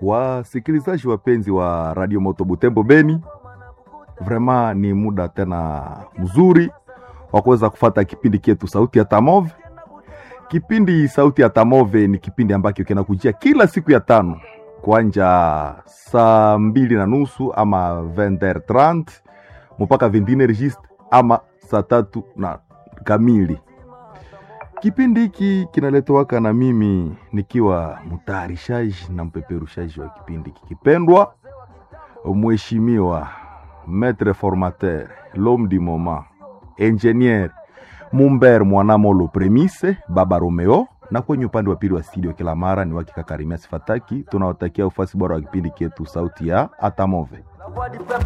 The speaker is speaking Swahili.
Wasikilizaji wapenzi wa Radio Moto Butembo Beni, vrema ni muda tena mzuri wa kuweza kufata kipindi chetu Sauti ya Tamove. Kipindi Sauti ya Tamove ni kipindi ambacho kinakujia kila siku ya tano kuanja saa mbili na nusu ama 20h30 mpaka 21 registre ama saa tatu na kamili. Kipindi hiki kinaletowaka na mimi nikiwa mtayarishaji na mpeperushaji wa kipindi kikipendwa, mheshimiwa maître formateur l'homme du moment engineer Mumber Mwanamolo Premise Baba Romeo, na kwenye upande wa pili wa studio kila mara ni wakika Karimia Sifataki. Tunawatakia ufasi bora wa kipindi chetu sauti ya Atamove.